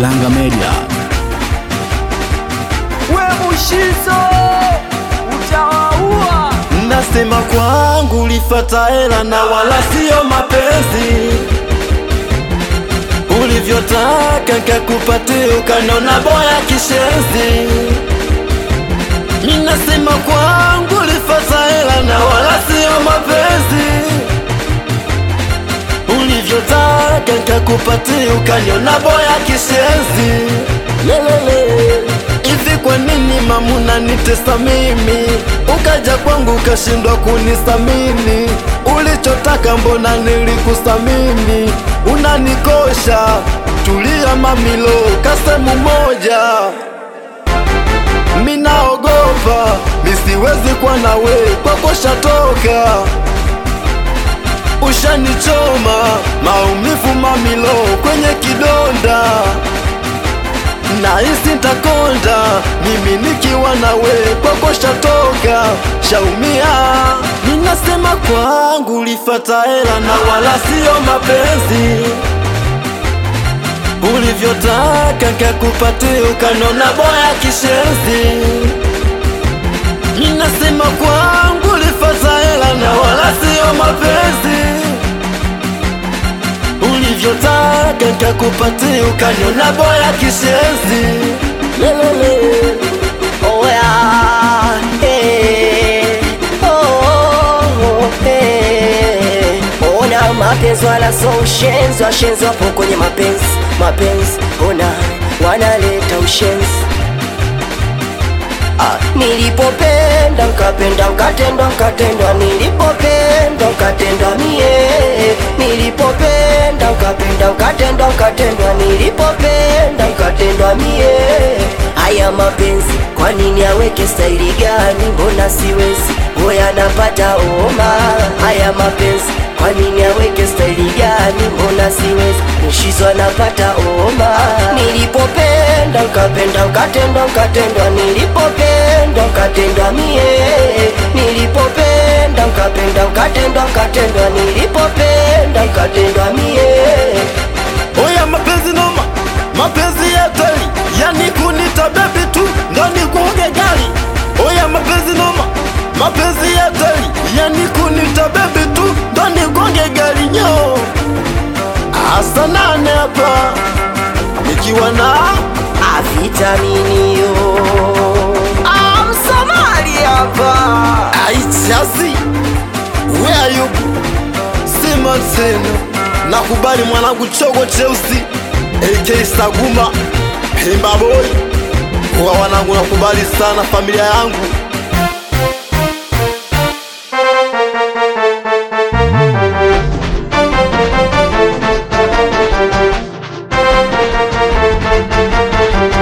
Kilanga Media. we Mushizo utawaua. Nasema kwangu ulifata hela na wala sio mapenzi, ulivyotaka nkakupatia ukanona boya kishenzi. Minasema kwangu ulifata hela na wala sio mapenzi, ulivyotaka nkakupatia ukaniona boya kishenzi. Lelele, hivi kwa nini mamuna nitesa mimi, ukaja kwangu ukashindwa kunisamini? Ulichotaka mbona nilikusamini? Unanikosha, tulia mamilo, kasemu moja Minaogopa, misiwezi kwa nawe, kwako shatoka Ushanichoma, maumivu mamilo kwenye kidonda Nahisi ntakonda, mimi nikiwa nawe, kwako shatoka, shaumia Ninasema kwangu ulifata hela na wala sio mapenzi ulivyotaka nkakupatia ukanona boya kishenzi. Ninasema kwangu ulifata hela na wala sio mapenzi, ulivyotaka nkakupatia ukaniona boya kishenzi. Lelele. Oh yeah, eh, oh, eh. Ona mapenzi wala so ushenzi, washenzi wapo kwenye mapenzi, mapenzi ona wanaleta ushenzi. Ah, nilipopenda nkapenda nkatendwa nkatendwa, nilipopenda nkatendwa mie, nilipopenda nkapenda nkatendwa nkatendwa, nilipopenda nkatendwa mie. Haya mapenzi kwa nini aweke staili gani? Mbona siwezi boya napata homa. Haya mapenzi kwa nini aweke staili gani? Mbona siwezi nishizwa napata homa. Nilipopenda nkapenda nkatendwa nkatendwa, nilipopenda nkatendwa mie, nilipopenda nkapenda nkatendwa nkatendwa, nilipopenda nkatendwa mie. Oya mapenzi noma, mapenzi ya teli, yani kunita bebi tu ndo nikuoge gari. Oya mapenzi noma, mapenzi ya teli, yani kunita bebi tu ndo nikuoge gari nyo. Asa nane hapa nikiwa na avitaminio Amsomali hapa aichasi where you sema tena, nakubali mwanangu chogo cheusi AK Saguma Pemba boy, kwa wanangu nakubali sana familia yangu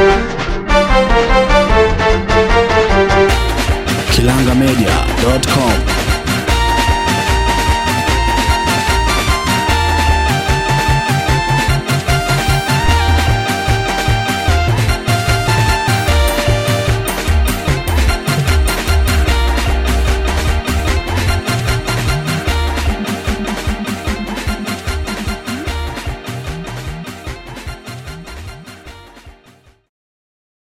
Kilangamedia.com